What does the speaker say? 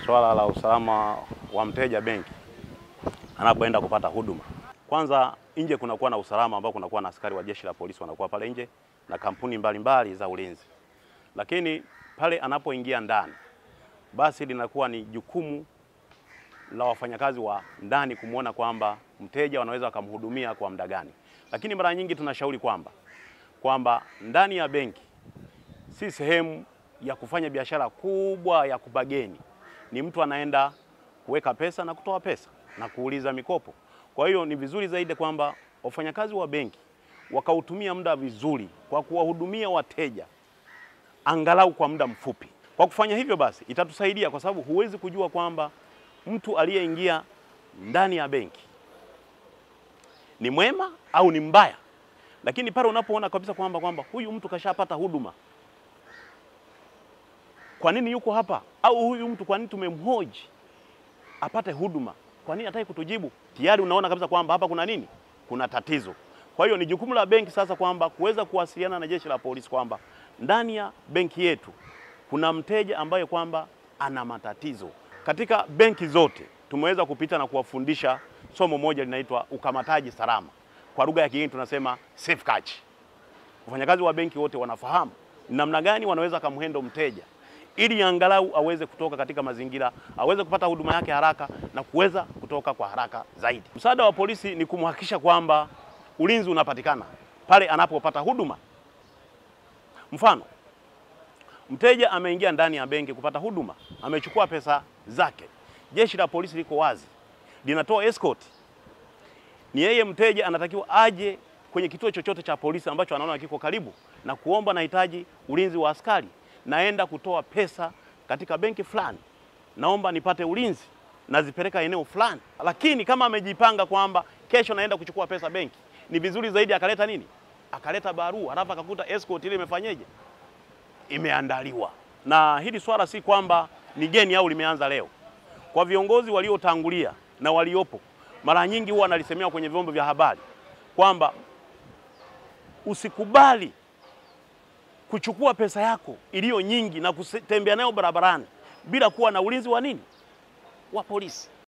swala la usalama wa mteja benki anapoenda kupata huduma. Kwanza nje kunakuwa na usalama ambao kunakuwa na askari wa jeshi la polisi wanakuwa pale nje na kampuni mbalimbali mbali za ulinzi, lakini pale anapoingia ndani, basi linakuwa ni jukumu la wafanyakazi wa ndani kumwona kwamba mteja wanaweza wakamhudumia kwa muda gani. Lakini mara nyingi tunashauri kwamba kwamba ndani ya benki si sehemu ya kufanya biashara kubwa ya kubageni, ni mtu anaenda kuweka pesa na kutoa pesa na kuuliza mikopo. Kwa hiyo ni vizuri zaidi kwamba wafanyakazi wa benki wakautumia muda vizuri kwa kuwahudumia wateja angalau kwa muda mfupi. Kwa kufanya hivyo basi itatusaidia kwa sababu huwezi kujua kwamba mtu aliyeingia ndani ya benki ni mwema au ni mbaya, lakini pale unapoona kabisa kwamba kwamba huyu mtu kashapata huduma, kwa nini yuko hapa? Au huyu mtu kwa nini tumemhoji apate huduma, kwa nini hataki kutujibu? Tayari unaona kabisa kwamba hapa kuna nini, kuna tatizo. Kwa hiyo ni jukumu la benki sasa kwamba kuweza kuwasiliana na jeshi la polisi kwamba ndani ya benki yetu kuna mteja ambaye kwamba ana matatizo. Katika benki zote tumeweza kupita na kuwafundisha somo moja linaitwa ukamataji salama, kwa lugha ya kigeni tunasema safe catch. Wafanyakazi wa benki wote wanafahamu namna gani wanaweza kumhendo mteja ili angalau aweze kutoka katika mazingira, aweze kupata huduma yake haraka na kuweza kutoka kwa haraka zaidi. Msaada wa polisi ni kumhakikisha kwamba ulinzi unapatikana pale anapopata huduma. Mfano, mteja ameingia ndani ya benki kupata huduma, amechukua pesa zake, jeshi la polisi liko wazi, linatoa escort. Ni yeye mteja anatakiwa aje kwenye kituo chochote cha polisi ambacho anaona kiko karibu na kuomba, nahitaji ulinzi wa askari, naenda kutoa pesa katika benki fulani, naomba nipate ulinzi, nazipeleka eneo fulani. Lakini kama amejipanga kwamba kesho naenda kuchukua pesa benki, ni vizuri zaidi akaleta nini, akaleta barua, halafu akakuta escort ile imefanyeje, imeandaliwa. Na hili swala si kwamba ni geni au limeanza leo. Kwa viongozi waliotangulia na waliopo, mara nyingi huwa analisemea kwenye vyombo vya habari kwamba usikubali kuchukua pesa yako iliyo nyingi na kutembea nayo barabarani bila kuwa na ulinzi wa nini, wa polisi.